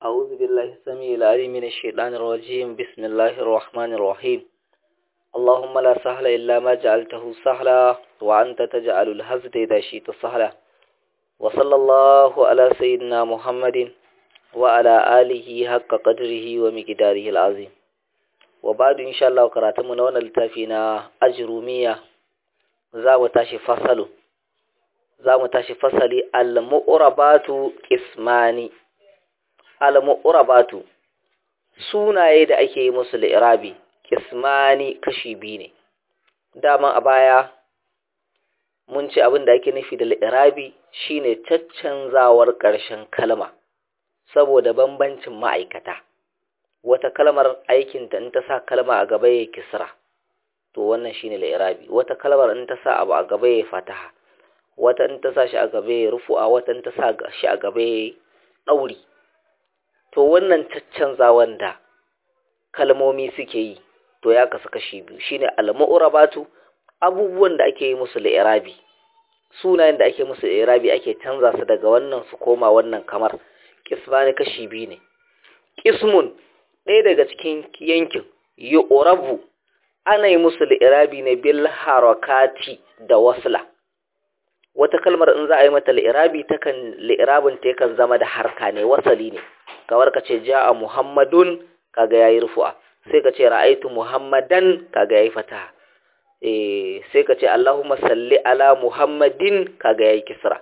أعوذ بالله السميع العليم من الشيطان الرجيم بسم الله الرحمن الرحيم اللهم لا سهل إلا ما جعلته سهلا وأنت تجعل الهزد إذا شئت سهلا وصلى الله على سيدنا محمد وعلى آله حق قدره ومقداره العظيم وبعد إن شاء الله قراتمنا وانا لتافينا أجرومية زاو تاشي فصل زاو تاشي فصل المؤربات اسماني al-mu'rabatu sunaye da ake yi musu li'irabi kismani kashi biyu ne daman a baya mun ci abin da ake nufi da li'irabi shine caccanzawar ƙarshen kalma saboda bambancin ma'aikata wata kalmar aikinta in ta sa kalma a gaba ya kisra to wannan shine li'irabi wata kalmar in ta sa abu a gaba ya fataha wata in ta sa shi a gaba ya rufu'a wata in ta sa shi a gaba ya ɗauri to wannan caccanzawan da kalmomi suke yi to ya kasu kashi biyu shine al-mu'rabatu abubuwan da ake yi musu li'irabi sunayen da ake musu li'irabi ake canza su daga wannan su koma wannan kamar kismani kashi biyu ne kismun ɗaya daga cikin yankin yu'rabu ana yi musu li'irabi ne bil harakati da wasla wata kalmar in za a yi mata li'irabi takan li'irabin ta yakan zama da harka ne wasali ne kamar ka ce ja'a muhammadun kaga yayi rufu'a sai ka ce ra'aitu muhammadan kaga yayi fataha eh sai ka ce allahumma salli ala muhammadin kaga yayi kisra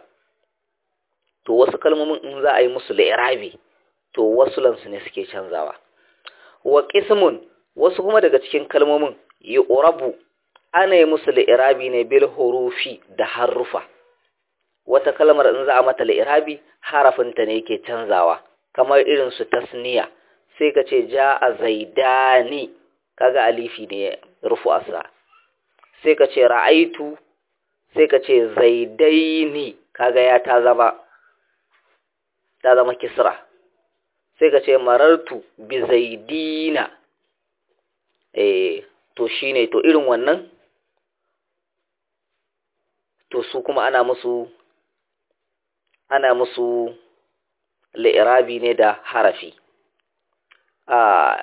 to wasu kalmomin in za a yi musu li'irabi to wasulan su ne suke canzawa wa qismun wasu kuma daga cikin kalmomin yu'rabu ana yi musu li'irabi ne bil hurufi da harufa wata kalmar in za a mata li'irabi harafinta ne yake canzawa kamar irin su tasniya sai ka ce ja a zaidani kaga alifi ne rufu asa sai ka ce ra'aitu sai ka ce zaidaini kaga ya ta zama ta zama kisra sai ka ce marartu bi zaidina eh to shine to irin wannan to su kuma ana musu ana musu li'irabi ne da harafi a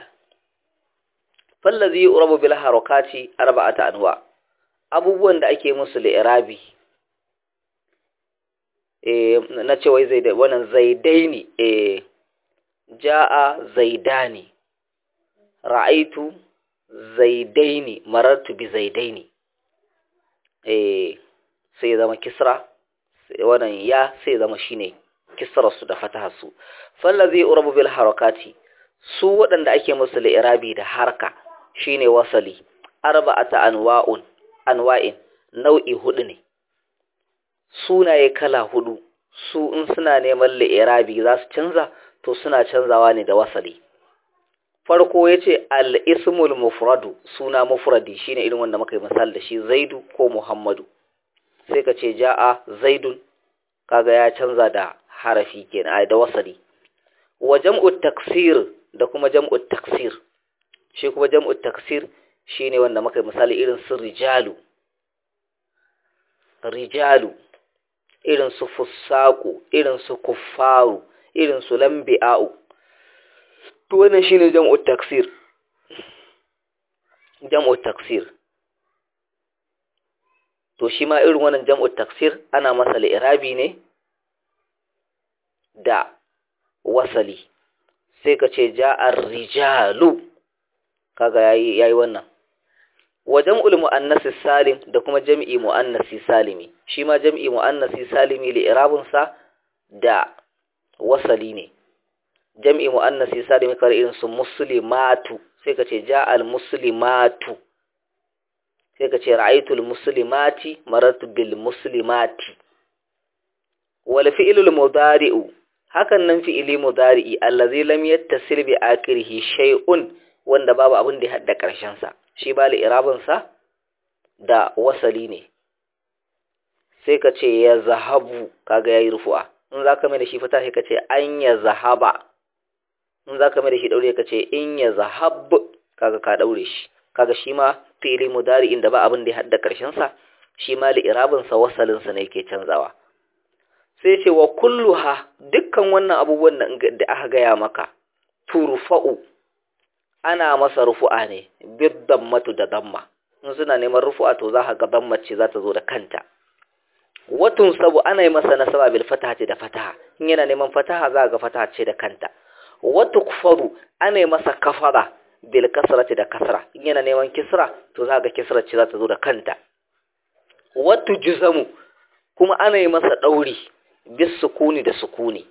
fallazi urabu bil harakati arba'ata anwa abubuwan da ake musu li'irabi eh na ce wai zaidai wannan zaidaini eh jaa zaidani ra'aitu zaidaini marartu bi zaidaini eh sai zama kisra wannan ya sai zama shine kisrarsu da fataharsu fallazi urabu bil harakati su waɗanda ake musu li'irabi da harka shine wasali arba'ata anwa'un anwa'in nau'i hudu ne sunaye kala hudu su in suna neman li'irabi za su canza to suna canzawa ne da wasali farko yace al-ismul mufradu suna mufradi shine irin wanda muka yi misali da shi zaidu ko muhammadu sai ka ce ja'a zaidun kaga ya canza da harafi kenan da wasali wa jam'u taksir da kuma jam'u taksir shi kuma jam'u taksir shine wanda muka misali irin su rijalu rijalu irin su fusaku irin su kuffaru irin su lambi'a'u to wannan shine jam'u taksir jam'u taksir to shi ma irin wannan jam'u taksir ana masa li'irabi ne da wasali sai ka ce ja'ar rijalu kaga yayi yayi wannan wa jam'ul muannasi salim da kuma jam'i muannasi salimi shi ma jam'i muannasi salimi li irabun sa da wasali ne jam'i muannasi salimi kar irin su muslimatu sai ka ce ja'al muslimatu sai ka ce ra'aytul muslimati marartu bil muslimati wal fi'lul mudari'u hakan nan fi'ili mudari'i allazi lam yattasil bi akhirih shay'un wanda babu abin da ya hadda karshen sa shi ba li'irabin sa da wasali ne sai ka ce ya zahabu kaga yayi rufu'a in zaka mai da shi fata sai ka ce an ya zahaba in zaka mai da shi daure ka ce in ya zahab kaga ka daure shi kaga shi ma fi'ili mudari'in da ba abin da ya hadda karshen sa shi ma li'irabin sa wasalin sa ne yake canzawa sai ce wa kulluha dukkan wannan abubuwan da aka gaya maka turfa'u ana masa rufu'a ne biddan matu da damma in suna neman rufu'a to za ka ga damma ce za ta zo da kanta watun sabu ana yi masa nasaba bil fataha ce da fataha in yana neman fataha za ga fataha ce da kanta watu kufaru ana yi masa kafara bil kasra ce da kasra in yana neman kisra to za ga kisra ce za ta zo da kanta watu juzamu kuma ana yi masa dauri bis sukuni da sukuni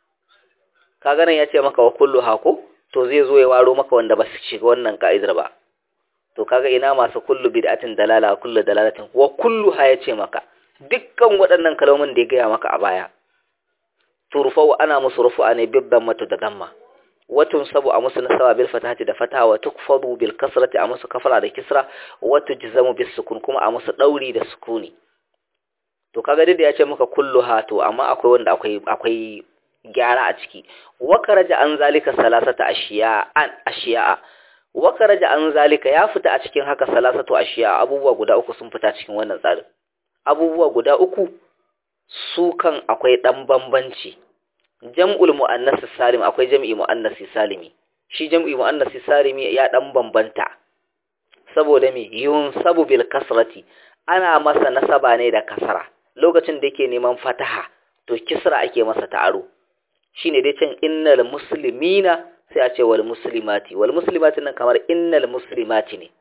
kaga nan ya ce maka wa kullu hako to zai zo ya waro maka wanda ba su shiga wannan ka'idar ba to kaga ina masu kullu bid'atin dalala kullu dalalatin wa kullu ha ya ce maka dukkan waɗannan kalmomin da ya gaya maka a baya turfau ana musu rufu'a ne bibban mata da damma watun sabu a musu nasaba bil fatahati da fataha wa tukfadu bil kasrati a musu kafara da kisra wa tujzamu bis sukun kuma a musu dauri da sukuni to kaga dai da ya ce maka kulluha to amma akwai wanda akwai akwai gyara a ciki wa karaja an zalika salasata ashiya an ashiya wa karaja an zalika ya fita a cikin haka salasatu ashiya abubuwa guda uku sun fita cikin wannan tsarin abubuwa guda uku su kan akwai ɗan bambanci jam'ul mu'annasi salim akwai jam'i mu'annasi salimi shi jam'i mu'annasi salimi ya ɗan bambanta saboda me yun sabu bil kasrati ana masa nasaba ne da kasara lokacin da yake neman fataha to kisra ake masa ta'aro shine dai can innal muslimina sai a ce wal muslimati wal muslimati nan kamar innal muslimati ne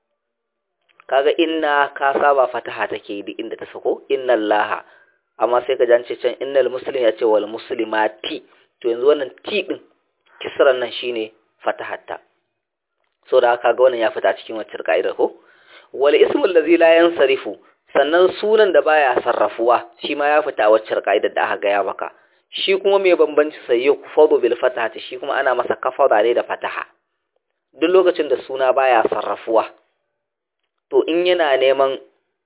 kaga inna ka saba fataha take duk inda ta sako innal laha amma sai ka jance can innal muslim ya ce wal muslimati to yanzu wannan ti din kisran nan shine fatahatta so da kaga wannan ya fita cikin wacce ka'idar ko wal ismul ladzi la yansarifu sannan sunan da baya sarrafuwa shi ma ya fita wacce ka'idar da aka gaya maka shi kuma mai bambanci sai ya kufadu bil fatahati shi kuma ana masa kafara ne da fataha duk lokacin da suna baya sarrafuwa to in yana neman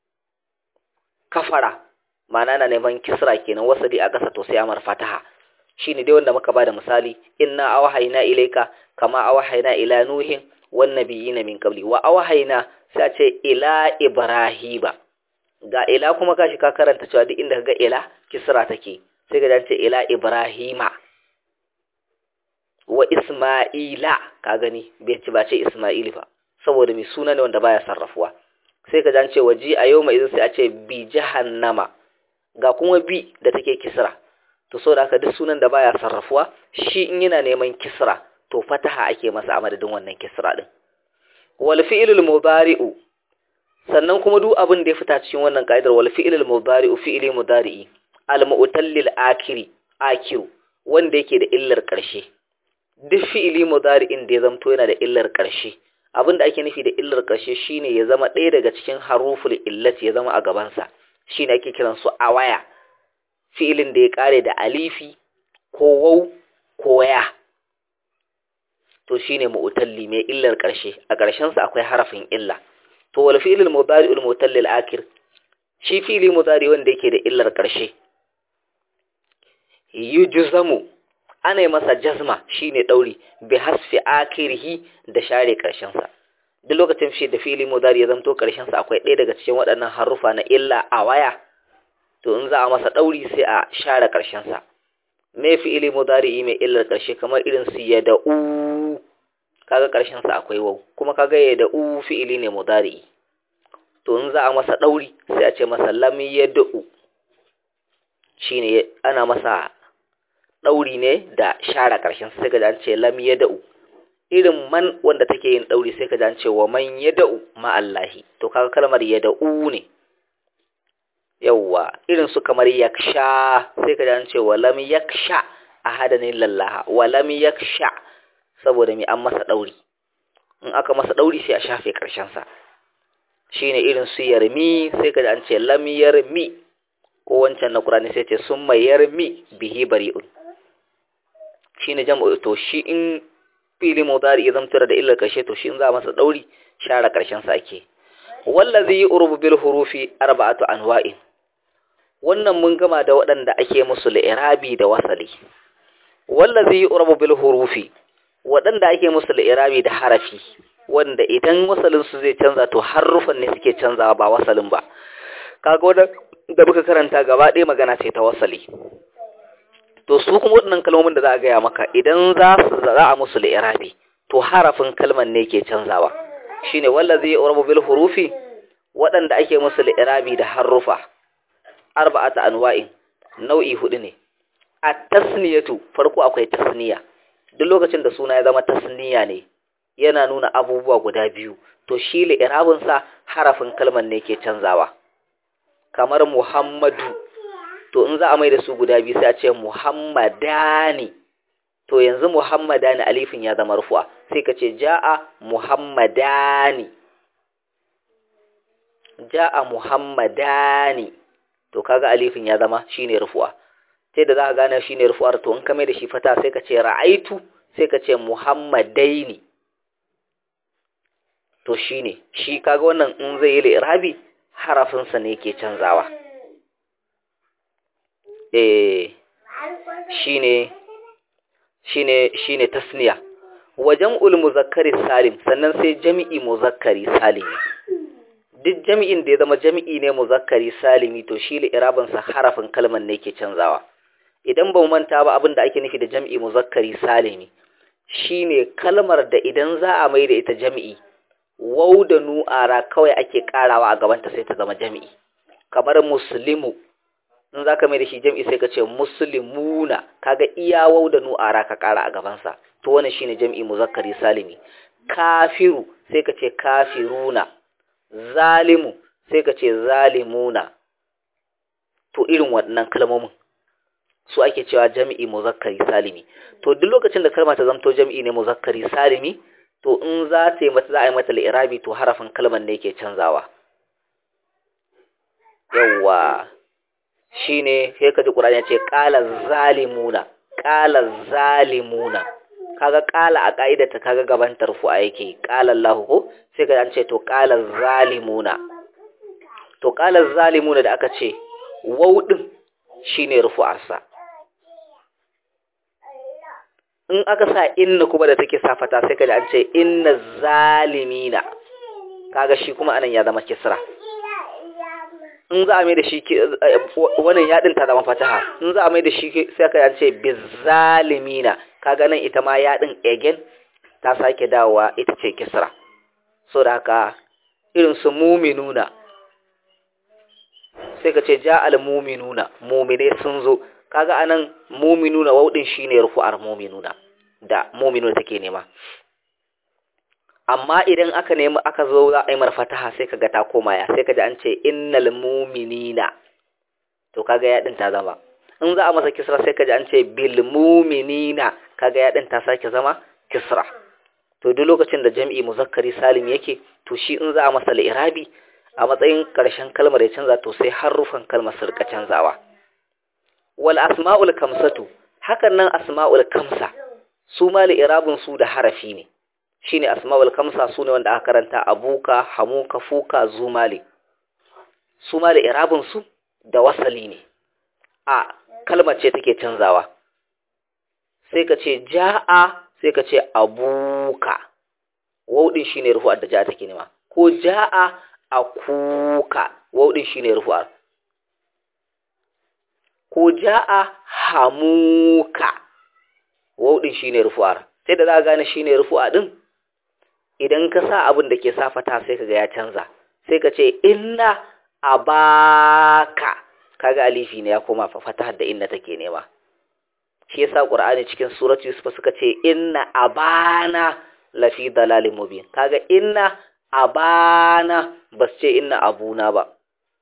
kafara ma'ana na neman kisra kenan wasali a ƙasa to sai amar fataha shine dai wanda muka bada misali inna awhayna ilayka kama awhayna ila nuhin wan nabiyina min qabli wa awhayna sai a ce ila ibrahima ga ila kuma kashi ka karanta cewa duk inda kaga ila kisra take sai ka ce ila ibrahima wa isma'ila ka gani bai ci ba ce isma'il ba saboda mai suna ne wanda baya sarrafuwa sai ka ce waji a yau mai sai a ce bi jahannama ga kuma bi da take kisra to so da haka duk sunan da baya sarrafuwa shi in yana neman kisra to fataha ake masa a madadin wannan kisra din wal fi'lul mudari'u sannan kuma duk abin da ya fita cikin wannan kaidar wal fi'lul mudari'u fi'li mudari'i al mu'tallil akiri akiru wanda yake da illar karshe duk fi'ili mudari'in da ya zamto yana da illar karshe abin da ake nufi da illar ƙarshe shine ya zama ɗaya daga cikin haruful illati ya zama a gabansa shine ake kiran su awaya fi'ilin da ya ƙare da alifi ko wau ko ya to shine mu'talli mai illar ƙarshe a ƙarshen sa akwai harafin illa to wal fi'lul mudari'ul mutallil akir shi fi'ili mudari wanda yake da illar ƙarshe yujzamu ana yi masa jazma shine dauri bi hasfi akirihi da share karshen sa duk lokacin shi da fili mudari ya zanto karshen sa akwai ɗaya daga cikin waɗannan harufa na illa a waya to in za a masa dauri sai a share karshen sa me fi'ili mudari mai illar karshe kamar irin su ya da u kaga karshen sa akwai wau kuma kaga ya da u fi'ili ne mudari to in za a masa dauri sai a ce masa lam yad'u shine ana masa ɗauri ne da share ƙarshen sai ka ji an ce lam ya da'u irin man wanda take yin ɗauri sai ka ji an ce wa man ya da'u ma'allahi to kaga kalmar ya da'u ne yawwa irin su kamar yaksha sai ka ji an ce wa lam yaksha a hadanin lallaha wa lam yaksha saboda mai an masa ɗauri in aka masa ɗauri sai a shafe ƙarshensa shine irin su yarmi sai ka ji an ce lam yarmi ko wancan na ƙurani sai ce sun mai yarmi bihi bari'un shi ne jam'u to shi in fili mudari ya zamtura da illar ƙarshe to shi in za a masa ɗauri share ƙarshen sa ake wallazi urbu bil hurufi arba'atu anwa'in wannan mun gama da waɗanda ake musu li'irabi da wasali wallazi urbu bil hurufi waɗanda ake musu li'irabi da harafi wanda idan wasalin su zai canza to harufan ne suke canzawa ba wasalin ba kaga wannan da muka karanta gaba ɗaya magana ce ta wasali to su kuma waɗannan kalmomin da za a gaya maka idan za su za a musu li'irabi to harafin kalman ne ke canzawa shine wallazi urabu bil hurufi waɗanda ake musu li'irabi da harufa arba'ata anwa'in nau'i hudu ne at-tasniyatu farko akwai tasniya duk lokacin da suna ya zama tasniya ne yana nuna abubuwa guda biyu to shi li'irabin sa harafin kalman ne ke canzawa kamar Muhammadu to in za a mai da su guda biyu sai a ce Muhammadani to yanzu Muhammadani alifin ya zama rufu'a sai ka ce ja'a Muhammadani ja'a Muhammadani to kaga alifin ya zama shine rufu'a sai da za ka gane shine rufu'ar to in ka mai da shi fata sai ka ce ra'aitu sai ka ce Muhammadaini to shine shi kaga wannan in zai yi li'irabi harafinsa ne ke canzawa eh shine shine shine tasniya wajen ul muzakkari salim sannan sai jami'i muzakkari salimi duk jami'in da ya zama jami'i ne muzakkari salimi to shi li'irabin sa harafin kalman ne ke canzawa idan ba manta ba abin da ake nufi da jami'i muzakkari salimi shine kalmar da idan za a mai da ita jami'i wau da nu'ara kawai ake karawa a gabanta sai ta zama jami'i kamar muslimu in za ka mai da shi jami'i sai ka ce muslimuna kaga iya wau da nu'ara ka kara a gabansa to wannan shine jami'i muzakkari salimi kafiru sai ka ce kafiruna zalimu sai ka ce zalimuna to irin waɗannan kalmomin su ake cewa jami'i muzakkari salimi to duk lokacin da kalma ta zamto jami'i ne muzakkari salimi to in za ta yi mata za a yi mata li'irabi to harafin kalmar ne yake canzawa yawwa shine sai ka ji Qur'ani ya ce qala zalimuna qala zalimuna kaga qala a kaidata kaga gaban tarfu'a yake qala Allah ko sai ka an ce to qala zalimuna to qala zalimuna da aka ce waw din shine rufu'arsa in aka sa inna kuma da take safata sai ka ji an ce inna zalimina kaga shi kuma anan ya zama kisra in za a mai da shi wannan yadin ta zama fataha in za a mai da shi sai ka yance bizalimina kaga nan ita ma yadin again ta sake dawowa ita ce kisra so da haka irin su muminuna sai ka ce ja'al muminuna mumine sun zo kaga anan muminuna waudin shine rufu'ar muminuna da muminuna take nema amma idan aka nemi aka zo za a yi marfataha sai kaga ta koma ya sai kaji an ce innal mu'minina to kaga ya din ta zama in za a masa kisra sai kaji an ce bil mu'minina kaga ya din ta sake zama kisra to duk lokacin da jam'i muzakkari salim yake to shi in za a masa li'irabi a matsayin karshen kalmar ya canza to sai harufan kalmar su rika canzawa wal asma'ul kamsatu hakan nan asma'ul kamsa su ma li'irabun su da harafi ne shine asma'ul kamsa sune wanda aka karanta abuka hamuka fuka zumali su ma da irabin su da wasali ne a kalmar ce take canzawa sai ka ce ja'a sai ka ce abuka waudin shine rufu'ar da ja'a take nema ko ja'a akuka waudin shine rufu'ar ko ja'a hamuka waudin shine rufu'ar sai da za ka gane shine rufu'a din idan ka sa abin da ke sa fata sai kaga ya canza sai ka ce inna abaka kaga alifi ne ya koma fata da inna take nema shi yasa qur'ani cikin suratu yusuf suka ce inna abana lafi dalalin mubin kaga inna abana bas ce inna abuna ba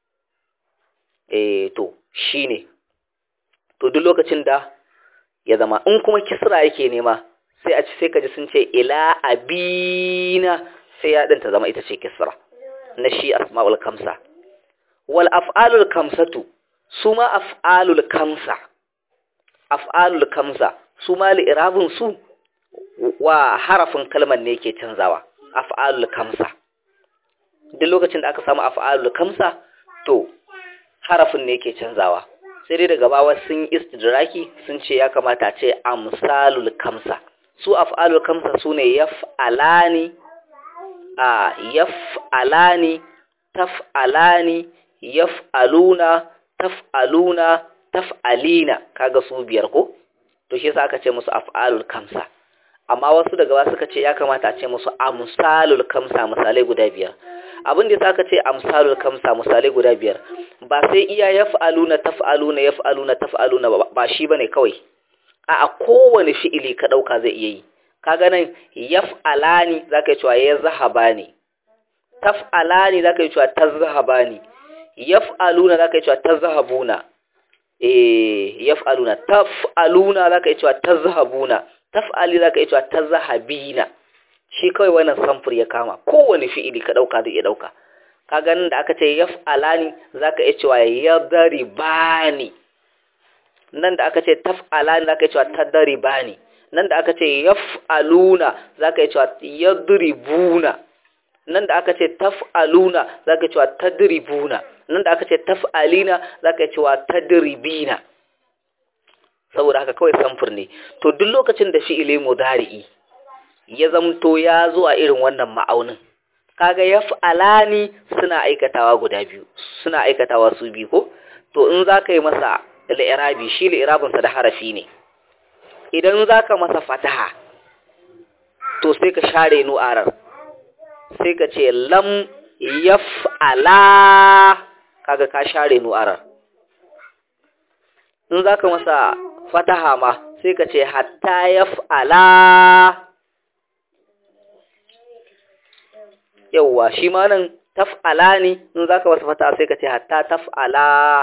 eh to shine to duk lokacin da ya zama in kuma kisra yake nema sai a ci sai ka ji sun ce ila abina sai ya ɗinta zama ita ce kisra na shi asma'ul kamsa wal af'alul kamsatu su ma af'alul kamsa af'alul kamsa su ma li'irabun su wa harafin kalmar ne ke canzawa af'alul kamsa duk lokacin da aka samu af'alul kamsa to harafin ne ke canzawa sai dai daga bawa sun istidraki sun ce ya kamata a ce amsalul kamsa su af'alul kamsa sune yaf'alani a yaf'alani taf'alani yaf'aluna taf'aluna taf'alina kaga su biyar ko to shi yasa aka ce musu af'alul kamsa amma wasu daga ba suka ce ya kamata a ce musu amsalul kamsa misalai guda biyar abin da yasa aka ce amsalul kamsa misalai guda biyar ba sai iya yaf'aluna taf'aluna yaf'aluna taf'aluna ba shi bane kawai a kowane fi'ili ka dauka zai iya yi kaga nan yaf'alani zaka yi cewa ya zahabani taf'alani zaka yi cewa tazhabani yaf'aluna zaka yi cewa tazhabuna eh yaf'aluna taf'aluna zaka yi cewa tazhabuna taf'ali zaka yi cewa tazhabina shi kawai wannan samfur ya kama kowane fi'ili ka dauka zai iya dauka kaga nan da aka ce yaf'alani zaka yi cewa yadribani nan da aka ce taf'alani zaka yi cewa tadribani nan da aka ce yaf'aluna zaka yi cewa yadribuna nan da aka ce taf'aluna zaka yi cewa tadribuna nan da aka ce taf'alina zaka yi cewa tadribina saboda haka kawai samfur ne to duk lokacin da fi'ili mudari'i ya zamto ya zo a irin wannan ma'aunin kaga yaf'alani suna aikatawa guda biyu suna aikatawa su biyu ko to in zaka yi masa li'irabi shi li'irabin sa da harafi ne idan zaka masa fataha to sai ka share nu'arar sai ka ce lam yaf'ala kaga ka share nu'arar in zaka masa fataha ma sai ka ce hatta yaf'ala yauwa shi ma nan taf'ala ne in zaka masa fataha sai ka ce hatta taf'ala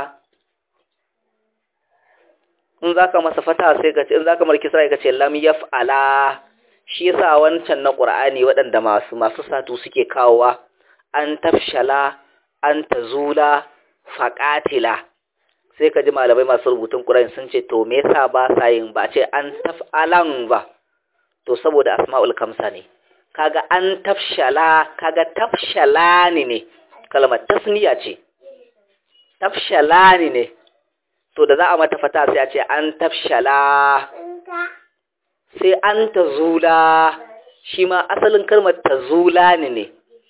in zaka masa fataha sai ka ce in zaka marki sai ka ce lam yaf'ala shi yasa wancan na Qur'ani waɗanda masu masu satu suke kawowa an tafshala an tazula faqatila sai ka ji malamai masu rubutun Qur'ani sun ce to me yasa ba sa yin ba ce an taf'alan ba to saboda asma'ul kamsa ne kaga an tafshala kaga tafshalani ne kalmar tasniya ce tafshalani ne to da za a mata fata sai a ce an tafshala sai an tazula shi ma asalin kalmar tazula ne ne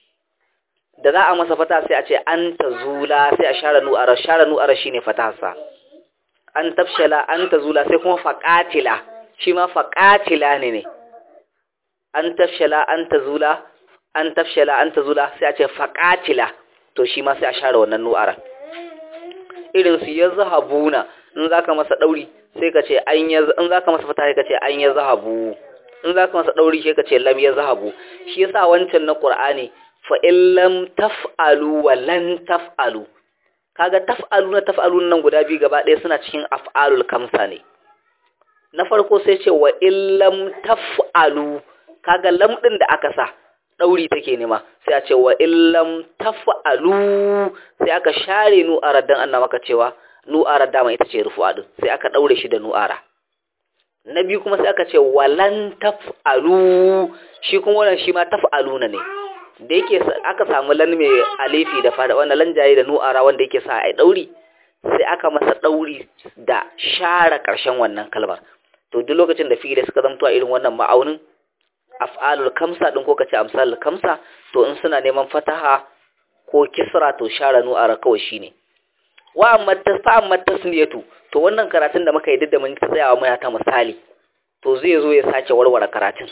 da za a masa fata sai a ce an tazula sai a share nu'ara share nu'ara shine fatasa an tafshala an tazula sai kuma faqatila shi ma faqatila ne ne an tafshala an tazula an tafshala an tazula sai a ce faqatila to shi ma sai a share wannan nu'ara irin su yazhabuna in zaka masa dauri sai ka ce an yaz in zaka masa fata sai ka ce an yazhabu in zaka masa dauri sai ka ce lam yazhabu shi yasa wancan na qur'ani fa in lam taf'alu wa lan taf'alu kaga taf'alu na taf'alu nan guda biyu gaba ɗaya suna cikin af'alul kamsa ne na farko sai ce wa in lam taf'alu kaga lam din da aka sa dauri take nema sai a ce wa illam taf'alu sai aka share nu'ara dan Allah maka cewa nu'ara dama ita ce rufu'a din sai aka daure shi da nu'ara na biyu kuma sai aka ce walan taf'alu shi kuma wannan shi ma taf'aluna ne da yake aka samu lan mai alifi da fada wannan lan jaye da nu'ara wanda yake sa ai dauri sai aka masa dauri da share karshen wannan kalmar to duk lokacin da fi'ili suka zamto a irin wannan ma'aunin af'alul kamsa din ko kace amsalul kamsa to in suna neman fataha ko kisra to share nu'ara kawai shine wa amma tasfa amma tasniyatu to wannan karatun da muka yi duk da mun tsayawa muna ta misali to zai zo ya sake warware karatun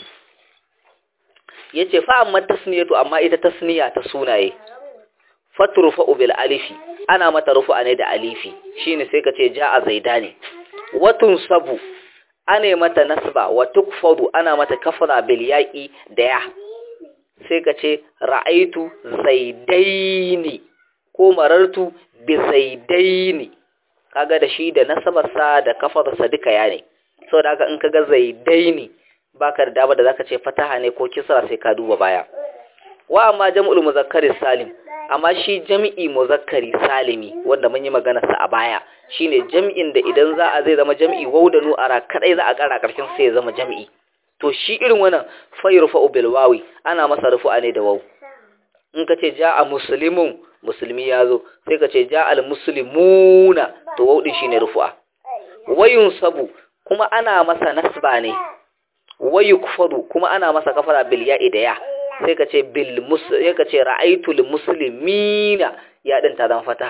yace fa amma tasniyatu amma ita tasniya ta sunaye fatrufa bil alifi ana mata rufu'a ne da alifi shine sai kace ja'a zaidani watun sabu ana mata nasba wa tukfadu ana mata kafara bil yaqi da ya sai ka ce ra'aitu zaidaini ko marartu bi zaidaini kaga da shi da nasabarsa da kafarsa duka ya ne saboda haka in kaga zaidaini baka da dama da zaka ce fataha ne ko kisra sai ka duba baya wa amma jam'ul muzakkari salim amma shi jam'i muzakkari salimi wanda mun yi magana sa a baya shine jam'in da idan za a zai zama jam'i wau da nu'ara kadai za a kara karshen sai ya zama jam'i to shi irin wannan fayrufa bil wawi ana masa rufu'a ne da waw in ka ce ja'a muslimun musulmi ya zo sai ka ce ja'a al muslimuna to waw din shine rufu'a wayun sabu kuma ana masa nasba ne wayukfadu kuma ana masa kafara bil ya'i da ya sai ka ce bil sai ka ce ra'aytul muslimina ya din ta zama fataha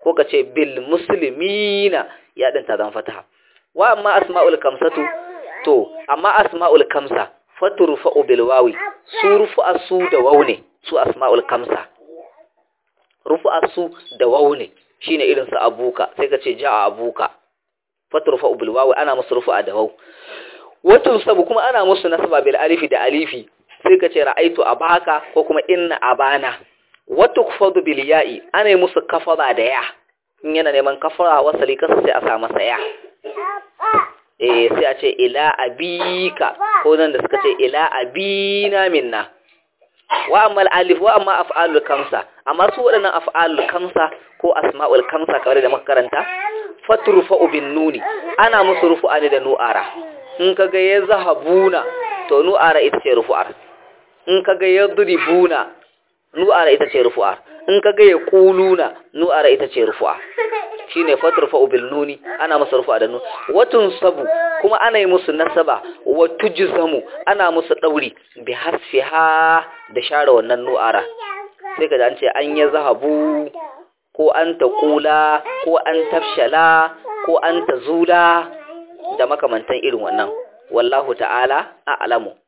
ko ka ce bil muslimina ya din ta zan fataha wa amma asma'ul kamsatu to amma asma'ul kamsa faturfa'u bil wawi su rufu'a su da waw ne su asma'ul kamsa rufu'a su da waw ne shine irin su abuka sai ka ce ja'a abuka faturfa'u bil wawi ana musu rufu'a da waw wato sabu kuma ana musu nasaba bil alifi da alifi sai ka ce ra'aitu abaka ko kuma inna abana wato kufadu bil ya'i ana yi musu kafara da ya in yana neman kafara wasali kasa sai a sa masa ya eh sai a ce ila abika ko nan da suka ce ila abina minna wa amma alif wa amma af'alul kamsa amma su waɗannan af'alul kamsa ko asma'ul kamsa kamar da muka karanta fatrufu bin nuni ana musu rufu'a ne da nu'ara in kaga ya zahabuna to nu'ara ita ce rufu'ar in kaga ya duribuna nu'ara ita ce rufu'ar in kaga ya quluna nu'ara ita ce rufu'a shine fatrfa bil nuni ana musu rufu'a da nun watun sabu kuma ana yi musu nasaba wa tujzamu ana musu dauri bi hasfiha da share wannan nu'ara sai kaga an ce an ya zahabu ko an taqula ko an tafshala ko an tazula da makamantan irin wannan wallahu ta'ala a'lamu